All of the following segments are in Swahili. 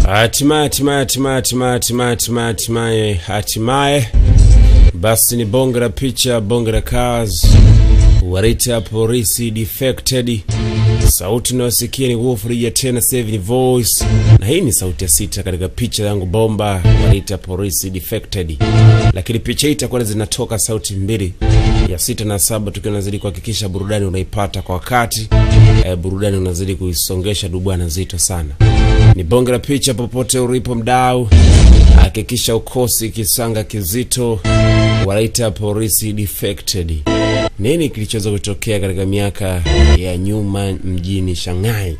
Hatimaye, hatimaye, hatimaye, hatimaye, hatimaye, hatimaye, hatimaye, hatimaye, basi ni bonge la picha, bonge la cars, wanaita polisi defected. Sauti unayosikia ni Wolf tena Seven Voice, na hii ni sauti ya sita katika picha yangu bomba, wanaita polisi defected. Lakini picha hii itakuwa zinatoka sauti mbili, ya sita na saba, tukiwa nazidi kuhakikisha burudani unaipata kwa wakati. Eh, burudani unazidi kuisongesha dubwana nzito sana. Ni bonge la picha popote ulipo mdau, hakikisha ukosi kisanga kizito, wanaita polisi defected. Nini kilichoweza kutokea katika miaka ya nyuma mjini Shanghai?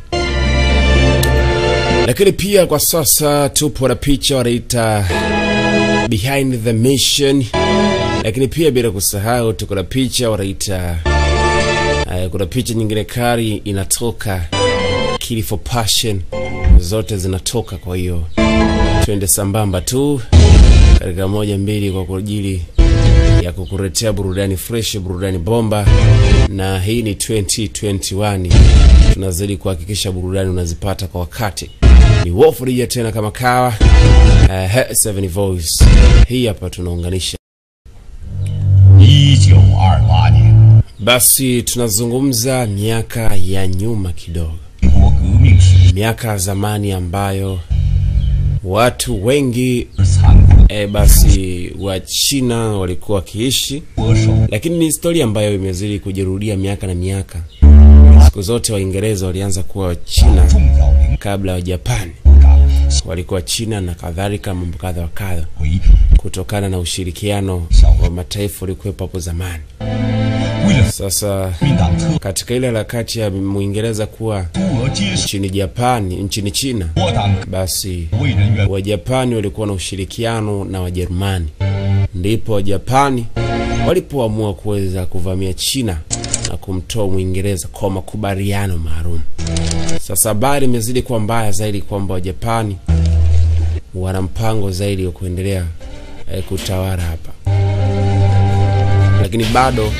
Lakini pia kwa sasa tupo na picha wanaita behind the mission, lakini pia bila kusahau tuko na picha wanaita uh, kuna picha nyingine kari inatoka Kill for Passion, zote zinatoka. Kwa hiyo twende sambamba tu katika moja mbili kwa ajili ya kukuletea burudani fresh, burudani bomba, na hii ni 2021 tunazidi kuhakikisha burudani unazipata kwa wakati. Ni Wolf Rija tena kama kawa, uh, Seven Voice hii hapa tunaunganisha. 一九二八年， Basi tunazungumza miaka ya nyuma kidogo, 中国革命史 miaka ya zamani ambayo watu wengi 残酷 e, basi wa China walikuwa wakiishi, 国手 lakini ni historia ambayo imezidi kujirudia miaka na miaka. Siku zote Waingereza walianza kuwa China 重要领 kabla ya Japani, 长 walikuwa China na kadhalika, mambo kadha wa kadha, 为主， kutokana na ushirikiano wa mataifa uliokuwepo hapo zamani. 为了 Sasa 国民党特 katika ile harakati ya Mwingereza kuwa 督俄接受 nchini Japani, nchini China, 我党 basi 为人员 Wajapani walikuwa na ushirikiano na Wajerumani, ndipo Wajapani walipoamua kuweza kuvamia China na kumtoa Mwingereza kwa makubaliano maalum. Sasa habari imezidi kuwa mbaya zaidi kwamba Wajapani wana mpango zaidi wa kuendelea eh, kutawala hapa, lakini bado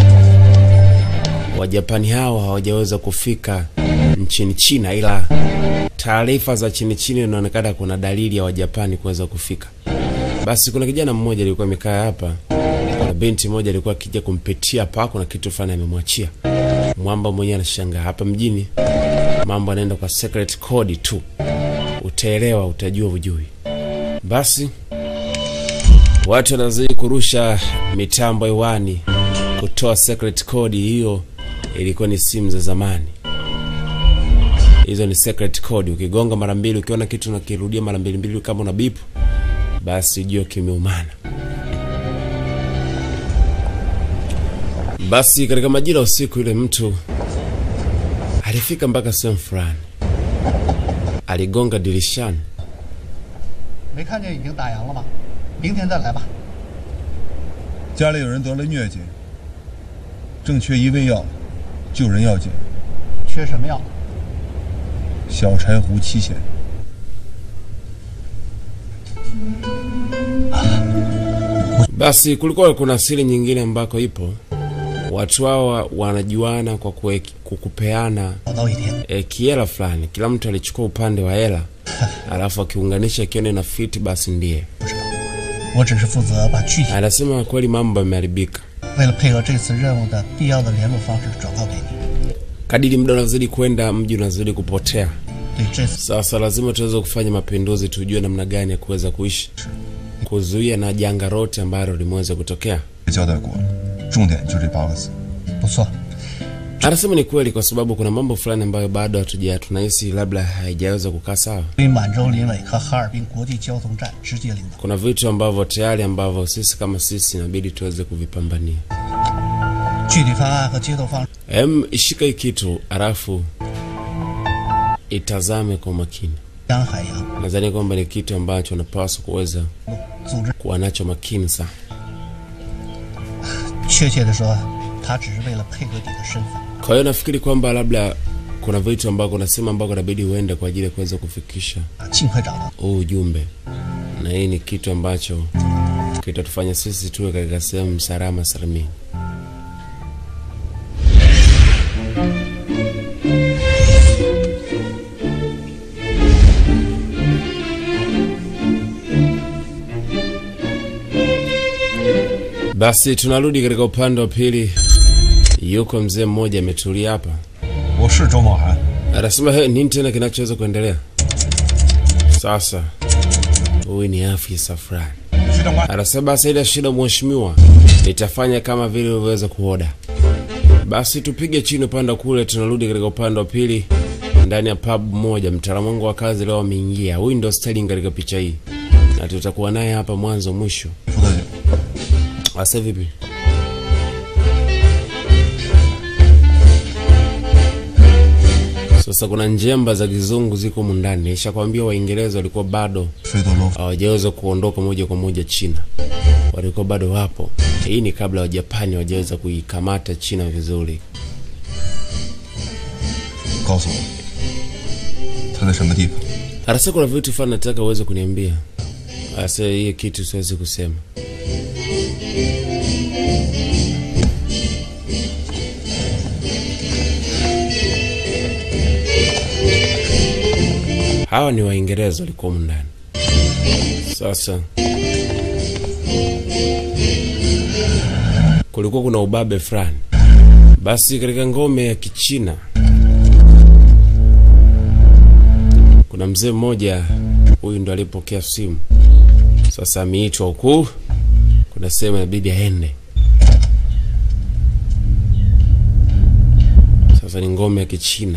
Wajapani hawa hawajaweza kufika nchini China, ila taarifa za chini chini inaonekana kuna dalili ya Wajapani kuweza kufika. Basi kuna kijana mmoja alikuwa amekaa hapa na binti moja alikuwa akija kumpitia hapa, kuna kitu fulani amemwachia mwamba. Mwenyewe anashangaa hapa mjini mambo anaenda kwa secret code tu, utaelewa, utajua, ujui. Basi watu wanazidi kurusha mitambo hewani kutoa secret code. Hiyo ilikuwa ni simu za zamani hizo ni secret code. Ukigonga mara mbili, ukiona kitu unakirudia mara mbili mbili, kama una bipu, basi jua kimeumana. Basi katika majira ya usiku, yule mtu alifika mpaka sehemu fulani, aligonga dirishani. 没看见已经打烊了吗？明天再来吧。 家里有人得了疟疾，正缺一味药，救人要紧。 缺什么药？ 小柴胡七钱。 Basi kulikuwa kuna siri nyingine ambako ipo, watu hawa wanajuana kwa kue, kukupeana 找到一天， e, kiela fulani. Kila mtu alichukua upande wa hela, alafu akiunganisha kione na fiti, basi ndiye 不知道。我只是负责把具体 anasema. Kweli mambo yameharibika. 为了配合这次任务的必要的联络方式转告给你。 Kadiri muda unazidi kwenda, mji unazidi kupotea. 对这次 Sasa lazima tuweze kufanya mapinduzi, tujue namna gani ya kuweza kuishi, kuzuia na janga lote ambalo limeweza kutokea. 交代过了，重点就这八个字。 不错， Anasema ni kweli, kwa sababu kuna mambo fulani ambayo bado hatuja tunahisi labda haijaweza kukaa sawa. 对满洲林尾和哈尔滨国际交通站直接领导。 Kuna vitu ambavyo tayari ambavyo sisi kama sisi inabidi tuweze kuvipambania. 具体方案和接头方式 Em, ishika hii kitu alafu itazame kwa makini. 江海洋 Nadhani kwamba ni kitu ambacho unapaswa kuweza 组织， kuwa nacho makini sana. 确切的说，他只是为了配合你的身份。 Kwa hiyo nafikiri kwamba labda kuna vitu ambavyo unasema ambavyo inabidi uende kwa ajili ya kuweza kufikisha 啊，尽快找到。 huu ujumbe, na hii ni kitu ambacho kitatufanya sisi tuwe katika sehemu salama salimini. Basi tunarudi katika upande wa pili. Yuko mzee mmoja ametulia hapa, 我是周茂涵， anasema he, nini tena kinachoweza kuendelea sasa? Huyu ni afisa fulani, 徐长官， anasema basi, ile shida mheshimiwa, nitafanya kama vile ulivyoweza kuoda. Basi tupige chini upande wa kule, tunarudi katika upande wa pili ndani ya pub moja. Mtaalamu wangu wa kazi leo ameingia. Huyu ndio Sterling katika picha hii, na tutakuwa naye hapa mwanzo mwisho. 副特警， Asa vipi? Sasa kuna njemba za kizungu ziko mundani. Nishakwambia Waingereza walikuwa bado 水斗楼 hawajaweza kuondoka moja kwa moja China, walikuwa bado wapo. Hii ni kabla Wajapani hawajaweza kuikamata China vizuri. 告诉我，他在什么地方？ Arasa, kuna vitu fulani nataka uweze kuniambia. Asa, hiyo kitu siwezi kusema. Hawa ni Waingereza walikuwa humu ndani. Sasa kulikuwa kuna ubabe fulani, basi katika ngome ya Kichina kuna mzee mmoja, huyu ndo alipokea simu. Sasa ameitwa huku, kuna sehemu inabidi aende. Sasa ni ngome ya Kichina.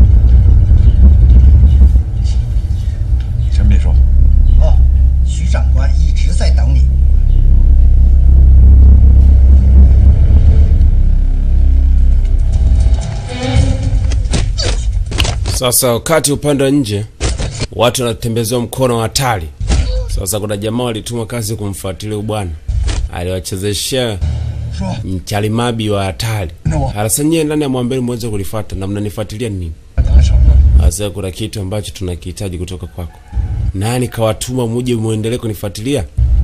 陈秘书， 哦，徐长官一直在等你。 Sasa wakati upande wa nje watu wanatembezewa mkono wa hatari. Sasa kuna jamaa walituma kazi kumfuatilia huyu bwana, aliwachezeshea 说 mchalimabi wa hatari. Sasa nyie ndani ya mwambeni mweze kulifuata na mnanifuatilia nini? 等什么？ Sasa kuna kitu ambacho tunakihitaji kutoka kwako. Nani kawatuma muje muendelee kunifuatilia?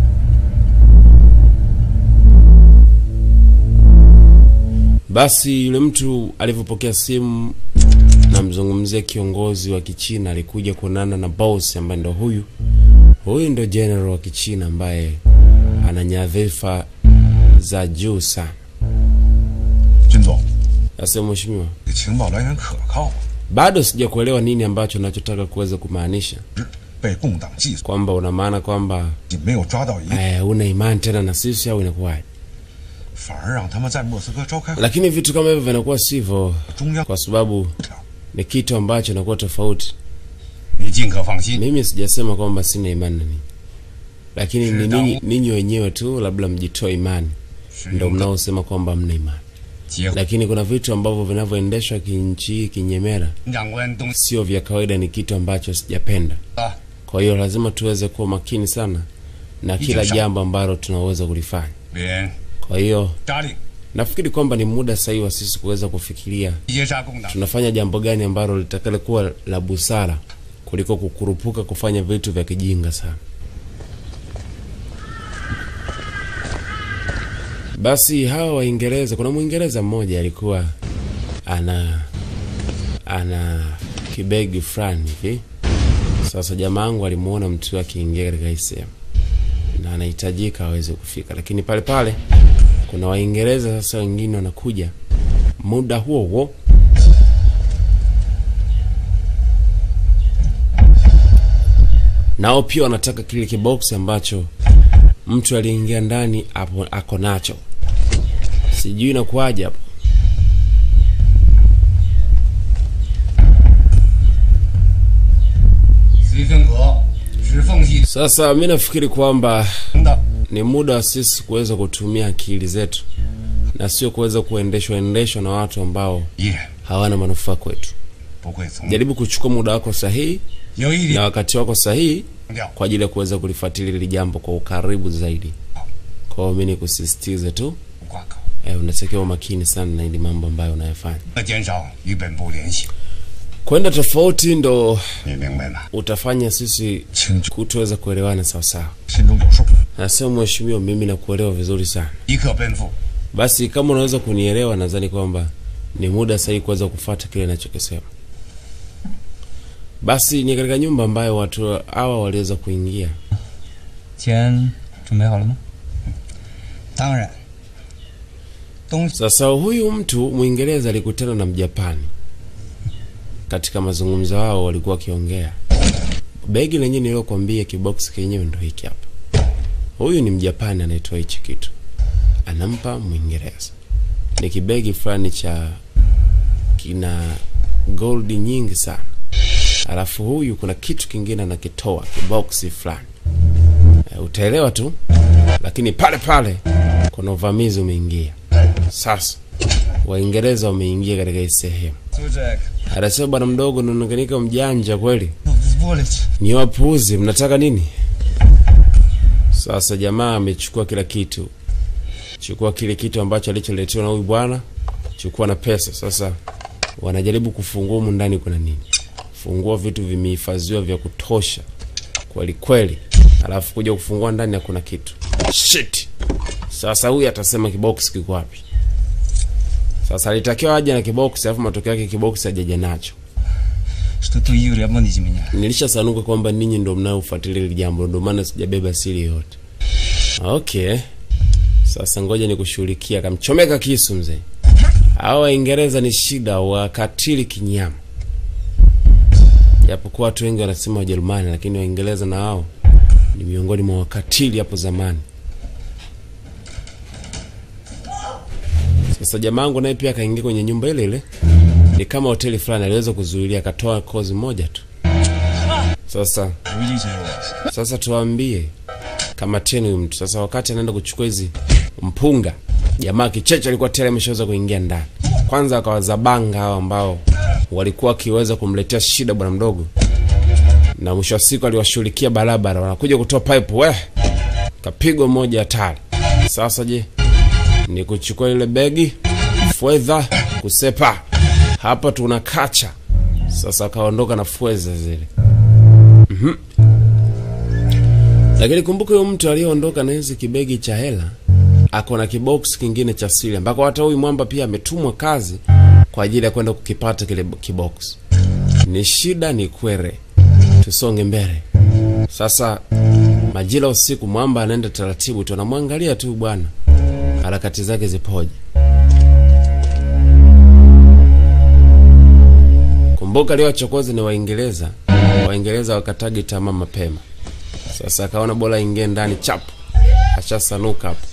Basi yule mtu alivyopokea simu, namzungumzia kiongozi wa Kichina, alikuja kuonana na boss ambaye ndo huyu. Huyu ndo general wa Kichina ambaye ana nyadhifa za juu sana. 军总， Sasa mheshimiwa, 这情报来源可靠吗？ bado sijakuelewa nini ambacho nachotaka kuweza kumaanisha 被共党计算， kwamba una maana kwamba 没有抓到一个， eh, una imani tena na sisi au inakuwaje? 反而让他们在莫斯科召开 Lakini vitu kama hivyo vinakuwa sivyo, 中央 kwa sababu 条。 ni kitu ambacho inakuwa tofauti. 你尽可放心， Mimi sijasema kwamba sina imani na ninyi, lakini ni Shida. ninyi ninyi wenyewe tu labda mjitoe imani, 是 ndo 用 mnaosema kwamba mna imani, 结合 lakini kuna vitu ambavyo vinavyoendeshwa kinchi hii kinyemera 长官东 sio vya kawaida, ni kitu ambacho sijapenda. 啊， Kwa hiyo lazima tuweze kuwa makini sana na kila Sawa. jambo ambalo tunaweza kulifanya. 连 Kwa hiyo 扎令 nafikiri kwamba ni muda sahihi wa sisi kuweza kufikiria 截杀共党， tunafanya jambo gani ambalo litakalo kuwa la busara kuliko kukurupuka kufanya vitu vya kijinga sana. Basi hawa Waingereza, kuna Mwingereza mmoja alikuwa ana ana kibegi fulani hivi. Sasa jamaa wangu alimuona mtu akiingia katika hii sehemu na anahitajika aweze kufika, lakini pale pale kuna Waingereza sasa wengine wanakuja muda huo huo nao pia wanataka kile kiboksi ambacho mtu aliingia ndani hapo ako nacho. Sijui inakuwaje hapo. 徐分阁是奉系 Sasa mi nafikiri kwamba 的， ni muda wa sisi kuweza kutumia akili zetu na sio kuweza kuendeshwa endeshwa na watu ambao 依然 hawana manufaa kwetu. 不会从 Jaribu kuchukua muda wako sahihi 有一 na 点 wakati wako sahihi 强调， kwa ajili ya kuweza kulifuatilia hili jambo kwa ukaribu zaidi. Kwa hiyo mi ni kusisitiza tu 不挂钩， eh, unatakiwa makini sana na hili mambo ambayo unayofanya. 要减少与本部联系， Kwenda tofauti ndo 你明白吗？ utafanya sisi 清楚， kutoweza kuelewana sawasawa. 心中有数， Nasema mheshimiwa, mimi nakuelewa vizuri sana. 即刻奔赴。 Basi kama unaweza kunielewa, nadhani kwamba ni muda sahihi kuweza kufuata kile ninachokisema. Basi ni katika nyumba ambayo watu hawa waliweza kuingia. 钱准备好了吗？ 当然， 东西 Sasa huyu mtu Mwingereza alikutana na Mjapani katika mazungumzo yao, walikuwa wakiongea. Begi lenyewe nililokuambia, kiboksi kenyewe ndo hiki hapa. Huyu ni Mjapani anaitoa hichi kitu, anampa Mwingereza. Ni kibegi fulani cha kina gold nyingi sana, alafu huyu kuna kitu kingine anakitoa kiboksi fulani. E, utaelewa tu, lakini pale pale kuna uvamizi umeingia. Sasa Waingereza wameingia katika hii sehemu. 就这个 Anasema bwana mdogo, unaonekanika mjanja kweli, 玻璃 ni wapuuzi, mnataka nini? Sasa jamaa amechukua kila kitu, chukua kile kitu ambacho alicholetewa na huyu bwana, chukua na pesa. Sasa wanajaribu kufungua humu ndani kuna nini, fungua vitu vimehifadhiwa vya kutosha kweli kweli, alafu kuja kufungua ndani hakuna kitu. Shit! Sasa huyu atasema kiboksi kiko wapi? Sasa alitakiwa aje na kiboksi, alafu matokeo yake kiboksi hajaja nacho. что ты Юрий обманите меня. Nilishasanuka kwamba ninyi ndo mnaofuatilia hili jambo, ndo maana sijabeba siri yoyote. Okay, sasa ngoja nikushughulikia. Akamchomeka kisu mzee. Hawa Waingereza ni shida, wakatili kinyama, japokuwa watu wengi wanasema Wajerumani, lakini Waingereza na wao ni miongoni mwa wakatili hapo zamani. Sasa jamangu naye pia akaingia kwenye nyumba ile ile, ni kama hoteli fulani, aliweza kuzuilia, akatoa kozi moja tu. Sasa 有一谁我？ sasa tuambie kama tena huyu mtu sasa, wakati anaenda kuchukua hizi mpunga, jamaa kicheche alikuwa tayari ameshaweza kuingia ndani. Kwanza akawazabanga hao ambao walikuwa wakiweza kumletea shida bwana mdogo, na mwisho wa siku aliwashughulikia barabara, wanakuja kutoa pipe, we kapigwa moja hatari. Sasa je, ni kuchukua ile begi fedha kusepa hapa, tuna kacha sasa. Akaondoka na fedha zile lakini kumbuka huyo mtu aliyeondoka na hizi kibegi cha hela ako na kibox kingine cha siri ambako hata huyu mwamba pia ametumwa kazi kwa ajili ya kwenda kukipata kile kibox. Ni shida ni kwere, tusonge mbele sasa. Majira usiku, mwamba anaenda taratibu tu, anamwangalia tu bwana, harakati zake zipoje. Kumbuka aliyowachokoza ni Waingereza. Waingereza wakatagi tamaa mapema. Sasa akaona bora ingie ndani chapu, ashasanuka hapo.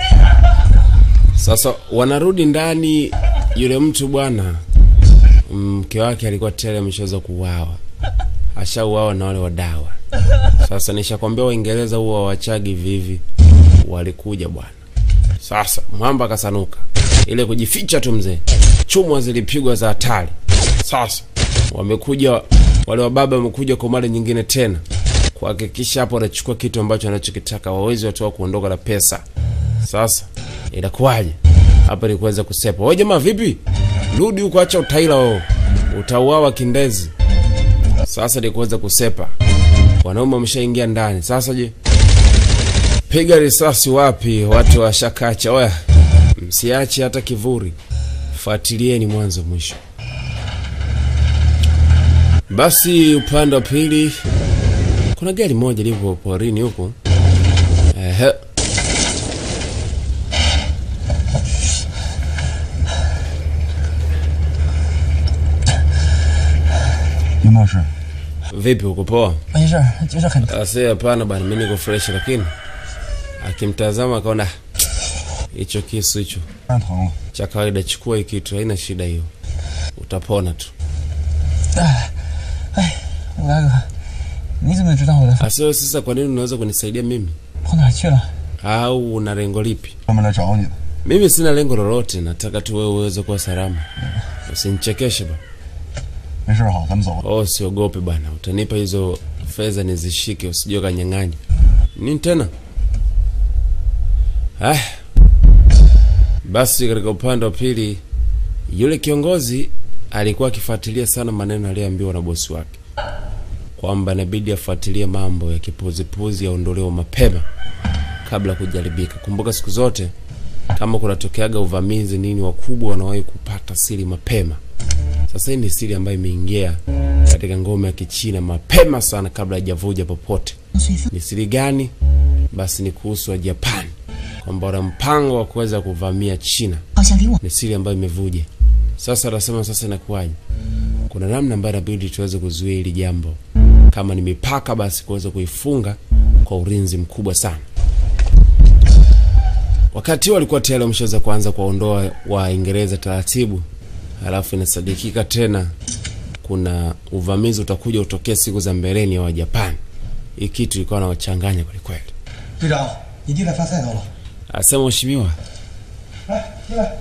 Sasa wanarudi ndani, yule mtu bwana, mke wake alikuwa tayari ameshaweza kuuawa, ashauawa na wale wadawa. Sasa nishakwambia Waingereza huwa wawachagi vivi, walikuja bwana. Sasa mwamba akasanuka, ile kujificha tu mzee, chumwa zilipigwa za hatari. Sasa wamekuja wale wababa, wamekuja kwa mara nyingine tena kuhakikisha hapo wanachukua kitu ambacho anachokitaka, wawezi watoa kuondoka na pesa. Sasa inakuwaje hapa? Ni kuweza kusepa. Wewe jamaa, vipi? Rudi huko, acha utaila wao, utauawa kindezi. Sasa ni kuweza kusepa, wanaume wameshaingia ndani. Sasa je, piga risasi wapi? Watu washakacha. Oya, msiache hata kivuri, fuatilieni mwanzo mwisho. Basi upande wa pili kuna gari moja lipo porini huko. Ehe. 林博士， Vipi uko poa? 没事，就是很 Ase hapana bana, mimi niko fresh, lakini akimtazama akaona hicho kisu hicho 当然疼了。 cha kawaida, chukua hii kitu, haina shida hiyo, utapona tu. 五大哥，你怎么知道我的 Ase sasa, kwa nini unaweza kunisaidia mimi 跑哪儿去了？ au una lengo lipi? 专门来找你的。 Mimi sina lengo lolote, nataka tu wewe uweze kuwa salama. Usinichekeshe bana. 没事哈，咱们走吧。 Oh, siogope bwana, utanipa hizo fedha nizishike, usije kanyang'anya. Nini tena? Ah. Basi katika upande wa pili, yule kiongozi alikuwa akifuatilia sana maneno aliyoambiwa na bosi wake kwamba inabidi afuatilie mambo ya kipuzipuzi yaondolewe mapema kabla ya kujaribika. Kumbuka siku zote kama kunatokeaga uvamizi nini, wakubwa wanawahi kupata siri mapema. Sasa hii ni siri ambayo imeingia katika ngome ya Kichina mapema sana kabla haijavuja popote. Ni siri gani? Basi ni kuhusu wa Japani kwamba wana mpango wa kuweza kuvamia China 好像离我 ni siri ambayo imevuja. Sasa anasema sasa inakuwaje? Kuna namna ambayo inabidi tuweze kuzuia hili jambo, kama ni mipaka, basi kuweza kuifunga kwa ulinzi mkubwa sana. Wakati huo walikuwa tayari wameshaweza kuanza kuwaondoa Waingereza taratibu, halafu inasadikika tena kuna uvamizi utakuja utokea siku za mbeleni wa Japani. Hii kitu ilikuwa nawachanganya kwelikweli. 队长，你弟来发菜刀了。 Asema mheshimiwa, 来，进来。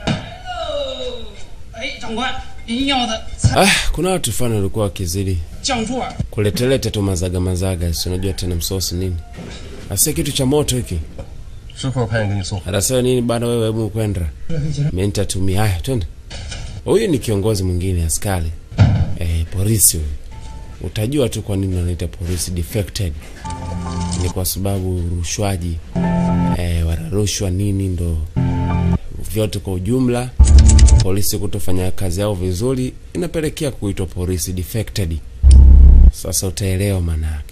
哎，长官，您要的菜 ah, kuna watu fulani walikuwa wakizidi 酱猪耳， kuletelete tu mazaga mazaga, si unajua tena msosi nini. Asia kitu cha moto hiki. 师傅派人给你送。 Anasema nini bana, wewe hebu kwenda. Mimi nitatumia. Haya, twende. Huyu ni kiongozi mwingine askari. Eh, polisi huyu. Utajua tu kwa nini wanaita polisi defected. Ni kwa sababu rushwaji eh, wanarushwa nini ndo vyote kwa ujumla polisi kutofanya kazi yao vizuri inapelekea kuitwa polisi defected. Sasa utaelewa maana yake.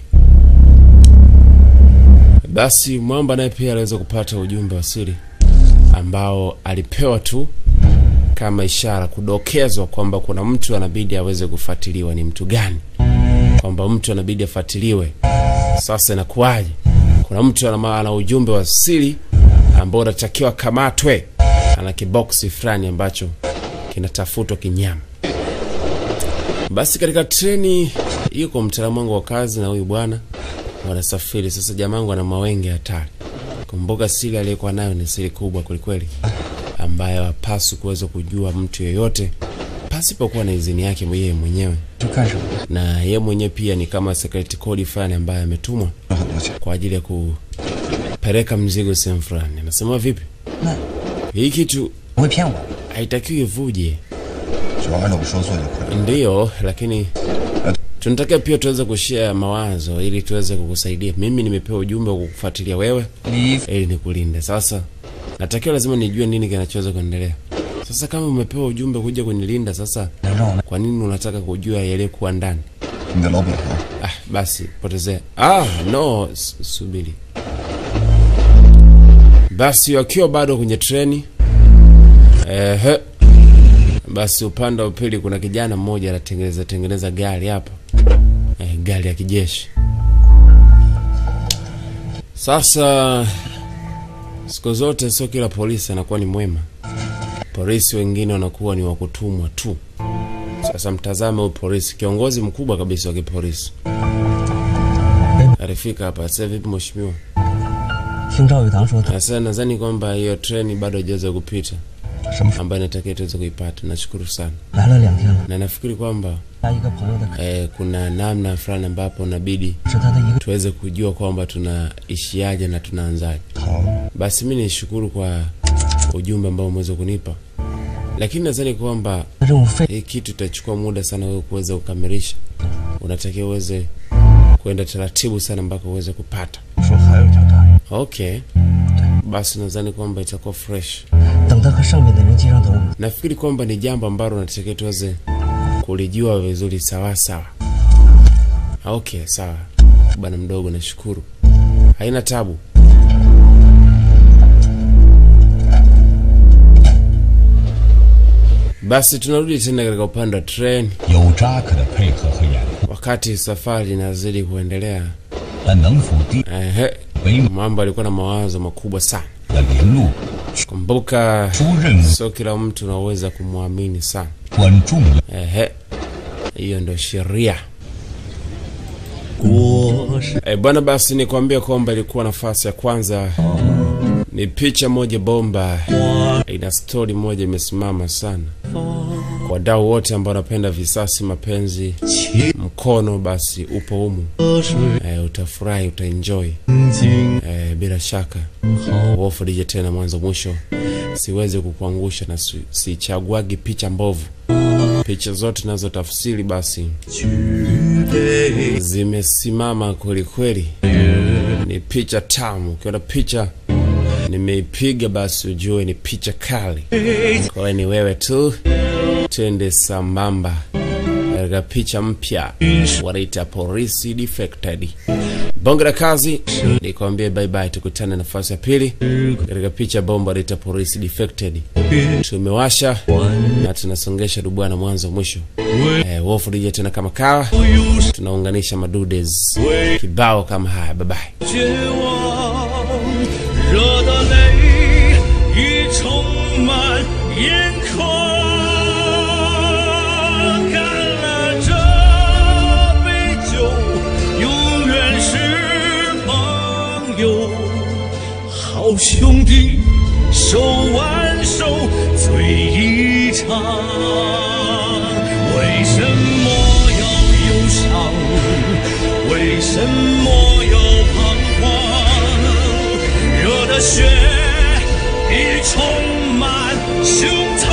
Basi Mwamba naye pia aliweza kupata ujumbe wa siri ambao alipewa tu kama ishara, kudokezwa kwamba kuna mtu anabidi aweze kufuatiliwa. Ni mtu gani? Kwamba mtu anabidi afuatiliwe. Sasa inakuwaje? Kuna mtu ana, ana ujumbe wa siri ambao unatakiwa kamatwe, ana kiboksi fulani ambacho kinatafutwa kinyama. Basi katika treni yuko mtaalamu wangu wa kazi na huyu bwana wanasafiri sasa. Jamangu ana mawenge hatari. Kumbuka siri aliyekuwa nayo ni siri kubwa kwelikweli, ambayo hapaswi kuweza kujua mtu yeyote pasipokuwa na idhini yake yeye mwenyewe, 就干什么？ na yeye mwenyewe pia ni kama security code fulani ambaye ametumwa 很多钱， kwa ajili ya kupeleka mzigo sehemu fulani. Anasema vipi, 那 hii kitu 不会骗我。 haitakiwi ivuje. 只要按照我说做就可以了。 Ndiyo, lakini tunatakiwa pia tuweze kushare mawazo ili tuweze kukusaidia. Mimi nimepewa ujumbe wa kukufuatilia wewe 你 ili nikulinde. Sasa natakiwa lazima nijue nini kinachoweza kuendelea. Sasa kama umepewa ujumbe kuja kunilinda, sasa 能让我们 kwa nini unataka kujua yaliyokuwa ndani? 你的老本行， Ah, basi potezea. Ah, no, s- subiri. Basi wakiwa bado kwenye treni ehe, basi upande wa pili kuna kijana mmoja anatengeneza tengeneza gari hapa eh, gari ya kijeshi. Sasa siku zote sio kila polisi anakuwa ni mwema. Polisi wengine wanakuwa ni wakutumwa tu. Sasa mtazame huyu polisi, kiongozi mkubwa kabisa wa kipolisi alifika hapa. Sasa vipi mheshimiwa? 听赵玉堂说，他 Sasa nadhani kwamba hiyo treni bado haijaweza kupita, 什么时候 ambayo inatakiwa tuweze kuipata. Nashukuru sana, 来了两天了， na nafikiri kwamba 他一个朋友的， eh, kuna namna fulani ambapo inabidi 是他的一个 tuweze kujua kwamba tunaishiaje na tunaanzaje. 好， Basi mi nishukuru kwa ujumbe ambao umeweza kunipa, lakini nadhani kwamba 任务费 hii kitu itachukua muda sana wewe kuweza kukamilisha. Unatakiwa uweze kwenda taratibu sana mpaka uweze kupata. 说还有一条大人， Okay, basi nadhani kwamba itakuwa fresh. 等他和上面的人接上头， Nafikiri kwamba ni jambo ambalo natakiwa tuweze kulijua vizuri sawa sawa. Okay, sawa bwana mdogo, nashukuru, haina tabu. Basi tunarudi tena katika upande wa treni. 有扎克的配合和掩护， Wakati safari inazidi kuendelea, 但能否敌 ehe, 北 mambo alikuwa na mawazo makubwa sana. 的临路 Kumbuka, 出任务 sio kila mtu unaweza kumwamini sana. 关重要。 Ehe, hiyo ndio sheria. 我是 E, bwana basi nikwambia kwamba ilikuwa nafasi ya kwanza ni picha moja bomba, ina stori moja imesimama sana kwa wadau wote ambao wanapenda visasi, mapenzi, mkono, basi upo humu. 水 E, utafurahi, utaenjoy 晶 e, bila shaka. Wofdije tena mwanzo mwisho, siwezi kukuangusha na si- sichaguagi picha mbovu. Picha zote nazo tafsiri basi 举杯 zimesimama kweli kweli, ni picha tamu. Ukiona picha nimeipiga, basi ujue ni picha kali. Kwa hiyo ni wewe tu, twende sambamba, katika picha mpya wanaita polisi defected. Bonge la kazi, nikwambie bye bye, tukutane nafasi ya pili katika picha bomba wanaita polisi defected. Tumewasha na tunasongesha dubwana mwanzo mwisho. Eh, Wolf DJ tena kama kawa, tunaunganisha madudes kibao kama haya. Bye bye. 绝望，热的泪已充满眼眶。干了这杯酒，永远是朋友。好兄弟，手挽手醉一场。为什么要忧伤？为什么要彷徨？热的血已充满胸膛。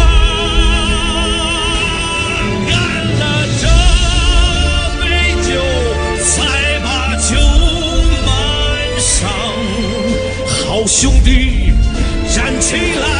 干了这杯酒，才把酒满上。好兄弟，站起来！